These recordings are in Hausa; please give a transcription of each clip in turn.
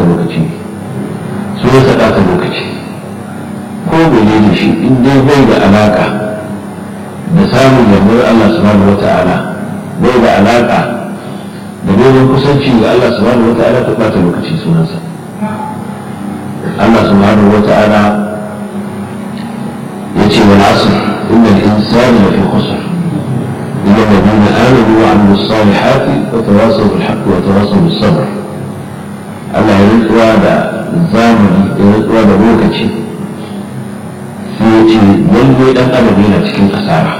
ɓata lokaci sunansa ɓata lokaci ko mene da shi in dai bai da alaka da samun yardar Allah subhanahu wa ta'ala bai da alaka da neman kusanci ga Allah subhanahu wa ta'ala ta ɓata lokaci sunansa Allah subhanahu wa ta'ala ya ce wal asr innal insana lafi khusr illa alladhina amanu wa amilus salihati wa tawasaw bil haqqi wa tawasaw bis sabr Allah ya rantsuwa da zamani ya rantsuwa da lokaci sai ya ce lalle dan adam yana cikin asara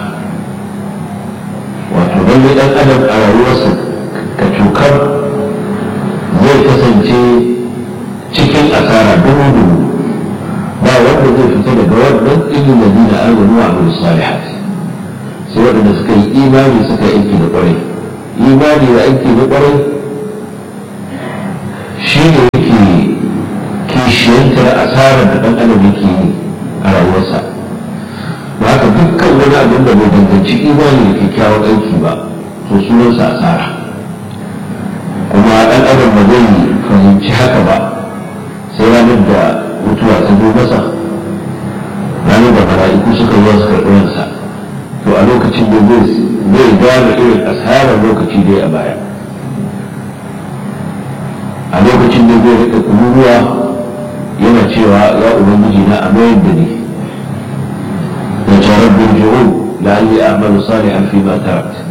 wato lalle dan adam a rayuwarsa ka cukar zai kasance cikin asara dubu dubu ba wanda zai fita daga wannan ilmin da dina amanu wa amanu salihat sai waɗanda suka yi imani suka yi aiki da ƙwarai imani da aiki da ƙwarai shi ne yake kishiyantar asarar da ɗan adam yake yi a rayuwarsa ba haka dukkan wani abin da bai danganci imani da kyakkyawan aiki ba to sunansa asara kuma ɗan adam ba zai fahimci haka ba sai ranar da mutuwa ta zo masa ranar da mala'iku suka zuwa suka ɗoyansa to a lokacin da zai gane irin asarar lokaci dai a baya a lokacin da zai rika kururuwa yana cewa ya ubangiji na amayar da ni da jarar bin ji'un la'alli a'malu salihan fi ma tarat